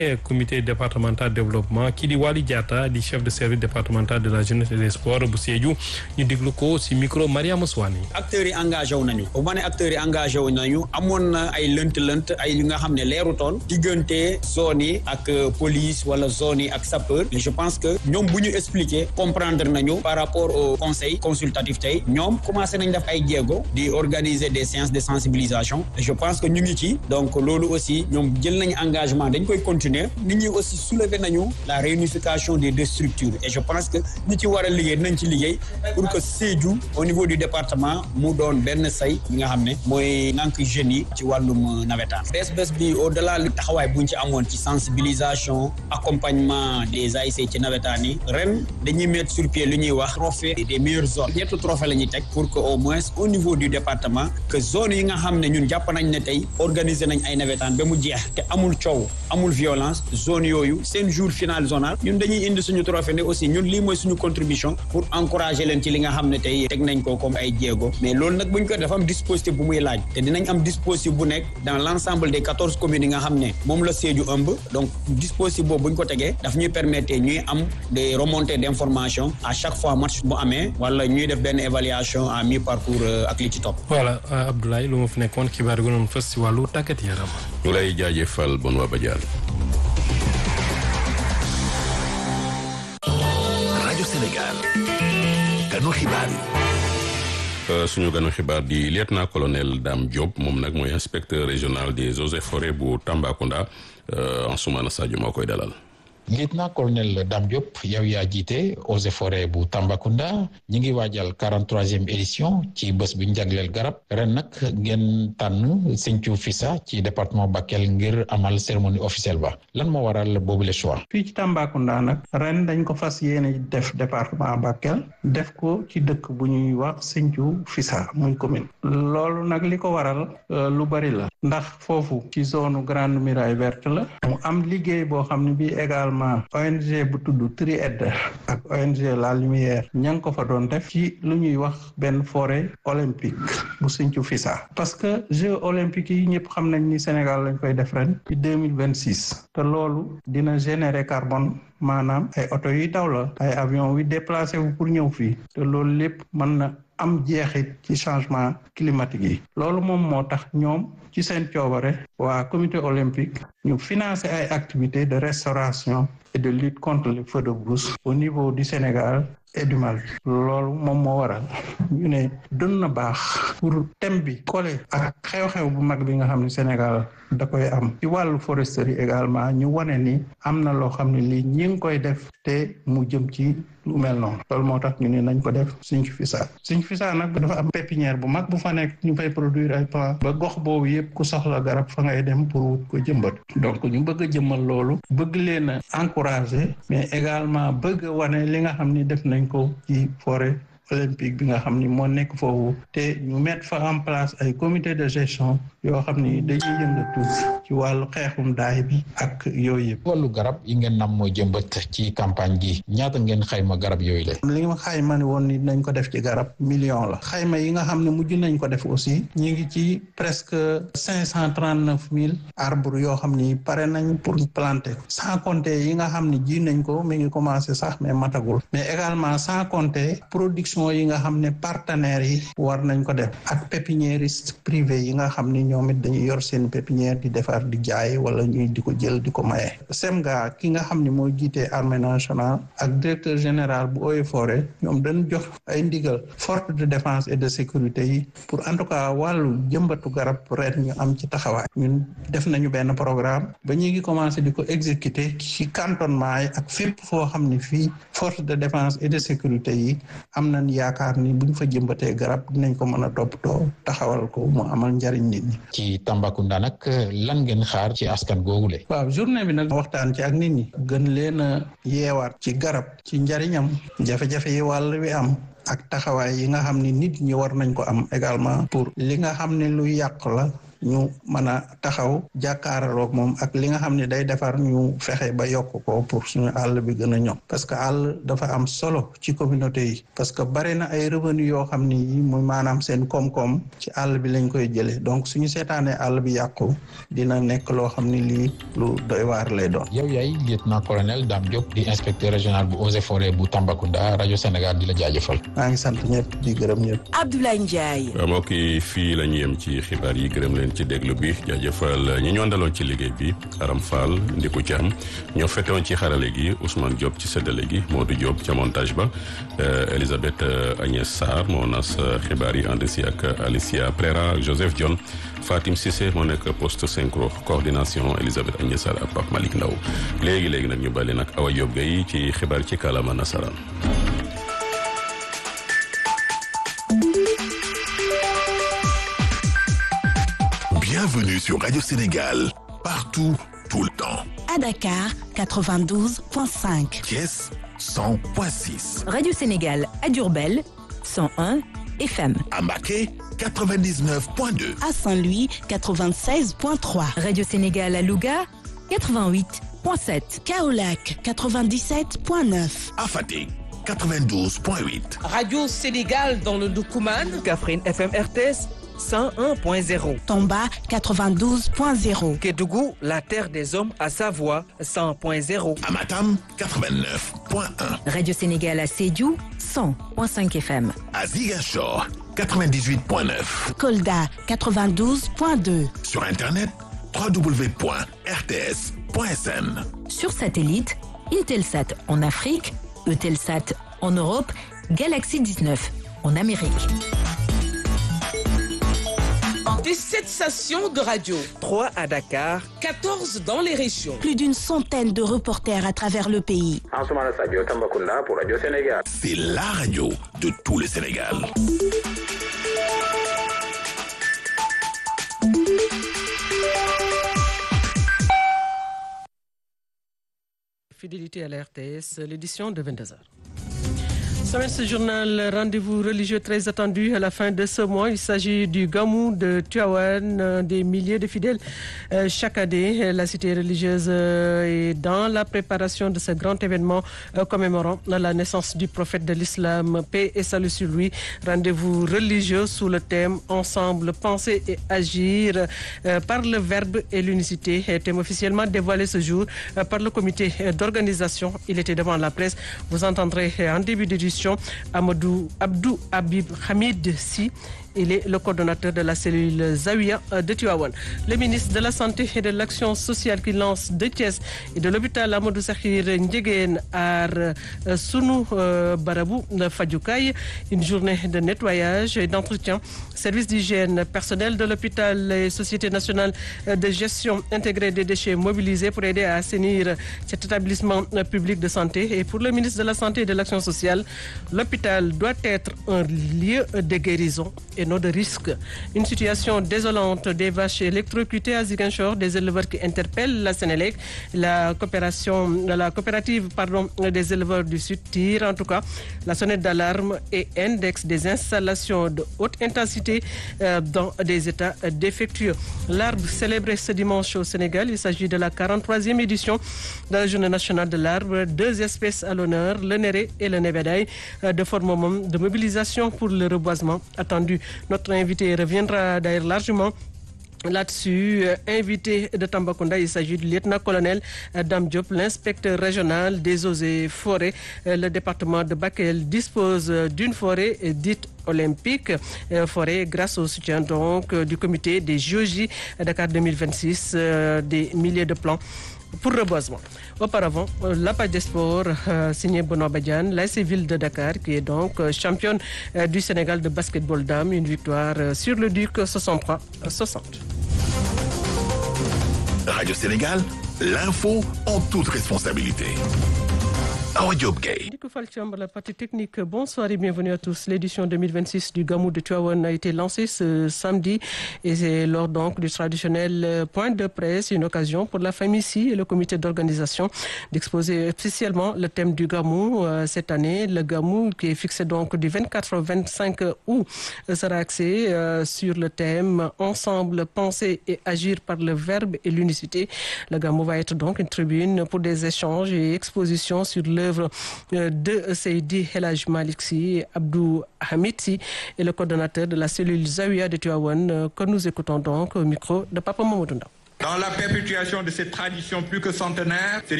comité départemental développement kii di Wali Diatta di chef de service départemental de la jeunesse et des sports bu Sédhiou ñu déglu ko ci micro Mariama Souane. acteurs yi engagé wu nañu bu ma ne acteurs yi engagé wu nañu amoon na ay lënt-lënt ay li nga xam ne leerutoon diggante zone yi ak police wala zone yi ak sapeur mais je pense que ñoom bu ñu expliquer comprendre nañu par rapport au conseil consultatif tey ñoom commencé nañ def ay jéego di organiser des séances de sensibilisation je pense que ñu ngi ci donc loolu aussi ñoom jël nañu engagement dañ koy continuer nit ñi aussi soulever nañu la réunification des deux structures et je pense que ñi ci war a liggéey nañ ci liggéey pour que Sédhiou au niveau du département mu doon benn say bi nga xam ne mooy ngànk jeunes yi ci wàllum nawetaan bés bés bi au delà li taxawaay buñ ci amoon ci sensibilisation accompagnement des ASC ci nawetaan yi ren dañuy mettre sur pied lu ñuy wax trophée des meilleures zones ñetti trophée la ñuy teg pour que au moins au niveau du département que zone yi nga xam ne ñun jàpp nañ ne tey organiser nañ ay nawetaan ba mu jeex te amul coow amul violence zone yooyu seen jour final zonal ñun dañuy indi suñu trophée ne aussi ñun lii mooy suñu contribution pour encourager leen ci li nga xam ne tey teg nañ ko comme ay jéego mais loolu nag buñ ko dafa am dispositif bu muy laaj te dinañ am dispositif bu nekk dans l' ensemble des quatorze communes yi nga xam ne moom la Sédhiou ëmb donc dispositif boobu buñ ko tegee daf ñuy permettre ñuy am des remontées d' information à chaque fois match bu amee wala ñuy def benn évaluation à mi parcours ak li ci topp. voilà Abdoulaye lu ma fi nekkoon xibaar yi gënoon fës si wàllu tàggat yaram. ñu lay jaajëfal bon waa Badiane. rajo Sénégal. ganu xibaar yi. suñu ganu xibaar di lieutenant colonel Dame Diop moom nag mooy inspecteur régional des eaux et forêts bu Tambacounda Ansoumana Sadio moo koy dalal. lieutenant colonel Dame Diop yow yaa jiite eaux et forêts bu Tambacounda ñi ngi waajal quarante troisième édition ci bés bi ñu jagleel garab ren nag ngeen tànn Sinthiou Fissa ci département Bakel ngir amal cérémonie officielle ba lan moo waral boobu le choix. fii ci Tambacounda nag ren dañ ko fas yéene def département Bakel def ko ci dëkk bu ñuy wax Sinthiou Fissa muy commune. loolu nag li ko waral lu bari la ndax foofu ci zone grande muraille verte la mu am liggéey boo xam ne bii également ONG bu tudd Tried ak ONG La Lumière ña ngi ko fa doon def ci lu ñuy wax benn forêt olympique bu Sinthiou Fissa parce que Jeux olympiques yi ñëpp xam nañ ni Sénégal lañ koy def ren ci deux mille vingt six te loolu dina générer carbone maanaam ay oto yuy daw la ay avion yu déplacé wu pour ñëw fii te loolu lépp mën na am jeexit ci changement climatique yi loolu moom moo tax ñoom ci seen coobare waa comité olympique ñu financer ay activités de restauration et de lutte contre les feux de brousse au niveau du Sénégal et du Mali loolu moom moo waral ñu ne doon na baax pour thème bi collé ak xew-xew bu mag bi nga xam ne Sénégal da koy am ci wàllu foresterie également ñu wane ni am na loo xam ne lii ñi ngi koy def te mu jëm ci lu mel noonu loolu moo tax ñu ne nañ ko def Sinthiou Fissa Sinthiou Fissa nag dafa am pépinière bu mag bu fa nekk ñu fay produire ay plants ba gox boobu yëpp ku soxla garab fa ngay dem pour wut ko jëmbat donc ñu bëgg a jëmmal loolu bëgg leen a encourager mais également bëgg a wane li nga xam ni def nañ ko ci forêt olympique bi nga xam ni moo nekk foofu te ñu mettre fa en place ay comité de gestion yoo xam ni dañuy yëngatu ci wàllu xeexum daay bi ak yooyu yëpp. wàllu garab yi ngeen nam mooy jëmbat ci campagne gi ñaata ngeen xayma garab yooyu la. li nga xayma ni woon ni nañ ko def ci garab million la xayma yi nga xam ne mujj nañ ko def aussi ñi ngi ci presque cinq cent trente neuf mille arbres yoo xam ni pare nañ pour planter ko sans compter yi nga xam ni ji nañ ko mi ngi commencé sax mais matagul mais également sans compter production yi nga xam ne partenaires yi war nañ ko def ak pépiniériste privé yi nga xam ni ñoom it dañuy yor seen pépinière di defar di jaay wala ñuy di ko jël di ko maye. SEMGA ki nga xam ni moo jiitee armée nationale ak directeur général bu Eaux et Forêts ñoom dañ jox ay ndigal force de défense et de sécurité yi pour en tout cas wàllu jëmbatu garab ren ñu am ci taxawaay. ñun def nañu benn programme ba ñu ngi commencé di ko exécuter ci cantonnement yi ak fépp foo xam ni fii force de défense et de sécurité yi am nañ yaakaar ni buñ fa jëmbatee garab dinañ ko mën a toppatoo taxawal ko mu amal njariñ nit ñi. ci Tambacounda nag lan ngeen xaar ci askan googule. waaw journée bi nag waxtaan ci ak nit ñi. gën leen a yeewaat ci garab ci njariñam jafe-jafe yi wàll wi am. ak taxawaay yi nga xam ni nit ñi war nañ ko am également pour li nga xam ne lu yàq la ñu mën a taxaw jàkkaarloog moom ak li nga xam ne day defar ñu fexe ba yokk ko pour suñu àll bi gën a ñoŋ parce que àll dafa am solo ci communauté yi parce que bari na ay revenu yoo xam ni yi muy maanaam seen koom-koom ci àll bi lañ koy jëlee donc suñu seetaanee àll bi yàqu dina nekk loo xam ni lii lu doy waar lay doon. yow yaay lieutenant colonel Dame Diop di inspecteur régional bu eaux et forêts bu Tambacounda rajo Sénégal di la jaajëfal. maa ngi sant ñëpp di gërëm ñëpp. Abdoulaye Ndiaye. mbokk yi fii la ñu yem ci xibaar yi gërëm leen ci déglu bi jaajëfal ñi ñu àndaloon ci liggéey bi Aram Fall Ndiku Thiam ñoo fettewoon ci xarale gi Ousmane Diop ci séddale gi Modou Diop ca montage ba Elisabeth Agnès Sarr moo nas xibaar yi ànd si ak Alicia Prera Joseph Dione Fatim Cissé moo nekk poste synchro coordination Elisabeth Agnès Sarr ak Pape Malick Ndaw léegi léegi nag ñu bàyyi nag Awa Diop Gueye ci xibaar ci kàllaama nasaraan. Bienvenue sur Radio Sénégal, partout, tout le temps. À Dakar, 92.5. Thiès, 100.6. Radio Sénégal à Diourbel, 101 FM. À Maquet, 99.2. À Saint-Louis, 96.3. Radio Sénégal à Louga, 88.7. Kaolac, 97.9. À Fatick, 92.8. Radio Sénégal dans le Doukouman. Kaffrine FM RTS. 101.0. Tomba 92.0. Kédougou, la terre des hommes à Savoie 100.0. Amatam 89.1. Radio Sénégal à Sédiou 100.5 FM. À Ziguinchor 98.9. Kolda 92.2. Sur internet www.rts.sn. Sur satellite, Intelsat en Afrique, Eutelsat en Europe, Galaxy 19 en Amérique. Des 7 stations de radio. 3 à Dakar. 14 dans les régions. Plus d'une centaine de reporters à travers le pays. pour Radio Sénégal. C'est la radio de tout le Sénégal. Fidélité à la RTS, l'édition de 22h. Sommet ce journal, rendez-vous religieux très attendu à la fin de ce mois. Il s'agit du Gamou de Tuawan, des milliers de fidèles euh, chaque année. La cité religieuse euh, est dans la préparation de ce grand événement euh, commémorant la naissance du prophète de l'islam, paix et salut sur lui. Rendez-vous religieux sous le thème Ensemble, penser et agir par le verbe et l'unicité. Thème officiellement dévoilé ce jour par le comité d'organisation. Il était devant la presse. Vous entendrez en début d'édition Amadou Abdou Habib Hamid Si. Il est le coordonnateur de la cellule Zawiya de Tuawan. Le ministre de la Santé et de l'Action sociale qui lance de Thiès et de l'hôpital Amadou Sakhir Ndjegen à Sounou Barabou Fadjoukaï. Une journée de nettoyage et d'entretien. Service d'hygiène, personnel de l'hôpital et Société nationale de gestion intégrée des déchets mobilisés pour aider à assainir cet établissement public de santé. Et pour le ministre de la Santé et de l'Action sociale, l'hôpital doit être un lieu de guérison et non de risque. Une situation désolante des vaches électrocutées à Ziguinchor, des éleveurs qui interpellent la Sénélec, la coopération, la coopérative pardon, des éleveurs du Sud tire en tout cas la sonnette d'alarme et index des installations de haute intensité euh, dans des états défectueux. L'arbre célébré ce dimanche au Sénégal, il s'agit de la 43e édition de la Journée nationale de l'arbre. Deux espèces à l'honneur, le néré et le nébedaï, euh, de forme de mobilisation pour le reboisement attendu. Notre invité reviendra d'ailleurs largement Là-dessus, euh, invité de Tambacounda, il s'agit du lieutenant-colonel euh, Dame Diop, l'inspecteur régional des eaux et forêts. Euh, le département de Bakel dispose d'une forêt dite olympique, forêt grâce au soutien donc du comité des JOJ Dakar 2026, des milliers de plans pour reboisement. Auparavant, la page des sports euh, signée Benoît Badian, la ville de Dakar, qui est donc euh, championne euh, du Sénégal de basketball dame, une victoire sur le Duc 63-60. Radio Sénégal, l'info en toute responsabilité. Awa Diop Gueye. Nico Falcham, la partie technique. Bonsoir et bienvenue à tous. L'édition 2026 du Gamou de Tuawan a été lancée ce samedi et c'est lors donc du traditionnel point de presse, une occasion pour la famille ici et le comité d'organisation d'exposer officiellement le thème du Gamou euh, cette année. Le Gamou qui est fixé donc du 24 au 25 août sera axé euh, sur le thème Ensemble, penser et agir par le verbe et l'unicité. Le Gamou va être donc une tribune pour des échanges et expositions sur l'œuvre de Seydi Helaj Maliksi, Abdou Hamidsi et le coordonnateur de la cellule Zawiya de Tuawan que nous écoutons donc au micro de Papa Mamoudou Dans la perpétuation de cette tradition plus que centenaire,